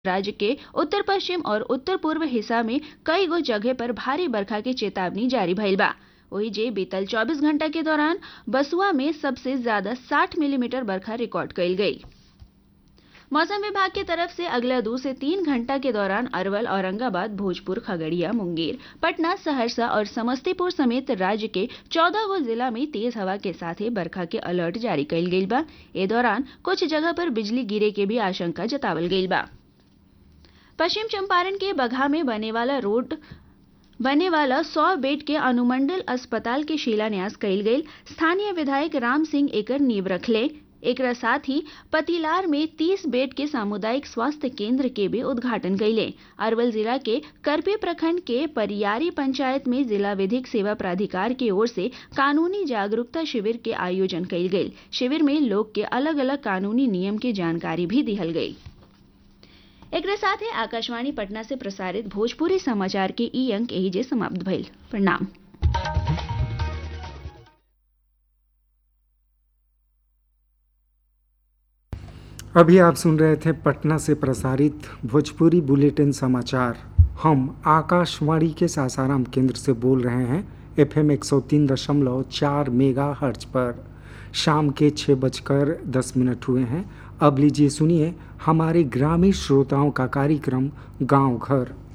राज्य के उत्तर पश्चिम और उत्तर पूर्व हिस्सा में कई गो जगह पर भारी बरखा के चेतावनी जारी भइल बा वही जे बीतल 24 घंटा के दौरान बसुआ में सबसे ज्यादा 60 मिलीमीटर बरखा रिकॉर्ड कइल गई मौसम विभाग की तरफ से अगला दो से तीन घंटा के दौरान अरवल औरंगाबाद भोजपुर खगड़िया मुंगेर पटना सहरसा और समस्तीपुर समेत राज्य के चौदह गो जिला में तेज हवा के साथ ही बरखा के अलर्ट जारी कइल गइल बा ए दौरान कुछ जगह पर बिजली गिरे के भी आशंका जतावल गइल बा पश्चिम चंपारण के बगहा में बने वाला रोड बने वाला सौ बेड के अनुमंडल अस्पताल के शिलान्यास कइल गइल स्थानीय विधायक राम सिंह एकर नींव रखले एकरा साथ ही पतिलार में 30 बेड के सामुदायिक स्वास्थ्य केंद्र के भी उद्घाटन कैले अरवल जिला के करपी प्रखंड के परियारी पंचायत में जिला विधिक सेवा प्राधिकार की ओर से कानूनी जागरूकता शिविर के आयोजन कैल गई शिविर में लोग के अलग अलग कानूनी नियम की जानकारी भी दिहल गई एक साथ ही आकाशवाणी पटना से प्रसारित भोजपुरी समाचार के ई अंक यही जे समाप्त भइल प्रणाम अभी आप सुन रहे थे पटना से प्रसारित भोजपुरी बुलेटिन समाचार हम आकाशवाणी के सासाराम केंद्र से बोल रहे हैं एफ एम एक सौ तीन दशमलव चार मेगा हर्ज पर शाम के छः बजकर दस मिनट हुए हैं अब लीजिए सुनिए हमारे ग्रामीण श्रोताओं का कार्यक्रम गांव घर